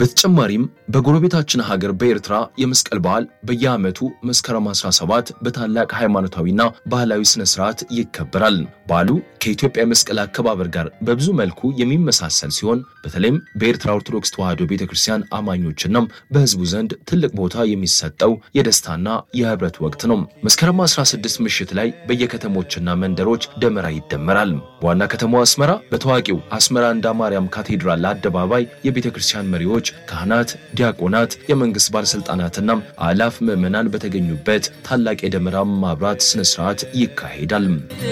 በተጨማሪም በጎረቤታችን ሀገር በኤርትራ የመስቀል በዓል በየዓመቱ መስከረም 17 በታላቅ ሃይማኖታዊና ባህላዊ ስነ ስርዓት ይከበራል። በዓሉ ከኢትዮጵያ የመስቀል አከባበር ጋር በብዙ መልኩ የሚመሳሰል ሲሆን በተለይም በኤርትራ ኦርቶዶክስ ተዋሕዶ ቤተ ክርስቲያን አማኞችና በሕዝቡ ዘንድ ትልቅ ቦታ የሚሰጠው የደስታና የህብረት ወቅት ነው። መስከረም 16 ምሽት ላይ በየከተሞችና መንደሮች ደመራ ይደመራል። በዋና ከተማዋ አስመራ በታዋቂው አስመራ እንዳ ማርያም ካቴድራል አደባባይ የቤተ ክርስቲያን መሪዎች፣ ካህናት፣ ዲያቆናት፣ የመንግስት ባለስልጣናትና አላፍ ምዕመናን በተገኙበት ታላቅ የደመራ ማብራት ስነስርዓት ይካሄዳል።